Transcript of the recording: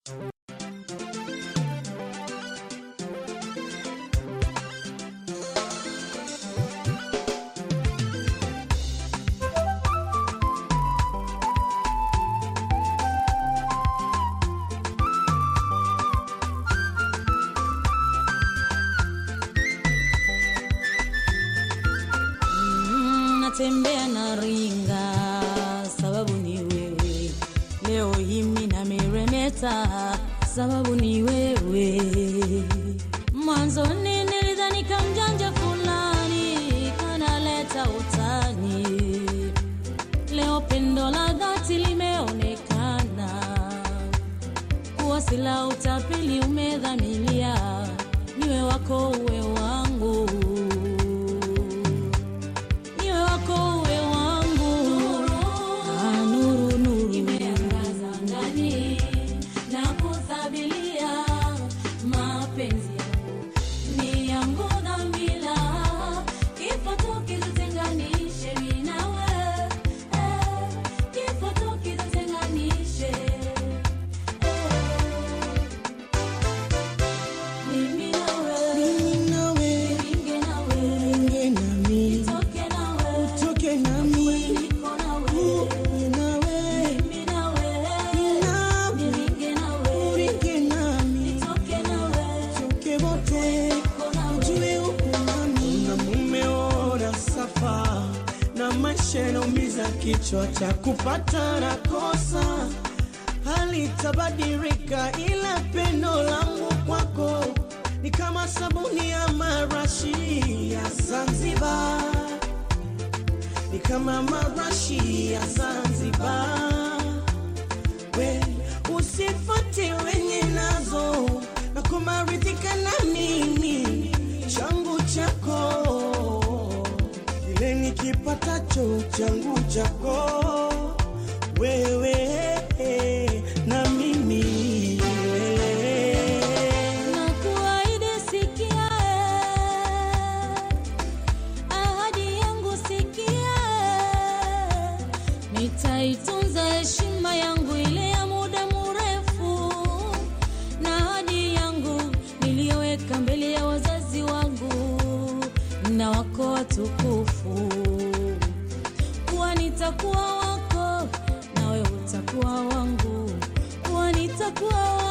Mm, natembea na ringa sababu ni wewe leo himi na meremeta sababu ni wewe mwanzoni nilidhani kamjanja fulani kanaleta utani leo pendo la dhati limeonekana kuwa sila utapeli umedhamilia niwe wako uwe wangu niwe wako uwe wangu Ah, nuru nuru imeangaza ndani na kuthabilia mapenzi yangu ni yangu dhamila kifo tu kitutenganishe mimi nawe eh, kifo tu kitutenganishe eh. Mimi nawe, Mimi nawe, niringe nawe, ringe nami, nitoke nawe, utoke nami, niko nawe, uwe nawe, mimi nawe, nawe, niringe nawe, uringe nami, nitoke nawe, toke wote, niko nawe. ujue uko nami. Na mume ora safa na maisha yanaumiza kichwa cha kupata na kosa halitabadilika, ila pendo langu kwako ni kama sabuni ya marashi ya Zanzibar, ni kama marashi ya Zanzibar. We usifate wenye nazo na kumaridhika na mimi changu chako kile nikipatacho changu chako wewe na mimi Na kuahidi sikia, eh, ahadi yangu sikia, eh, nitaitunza heshima yangu ile ya muda mrefu, na ahadi yangu niliyoweka mbele ya wazazi wangu na wako watukufu, kuwa nitakuwa wako nawe utakuwa wangu, kuwa nitakuwa wako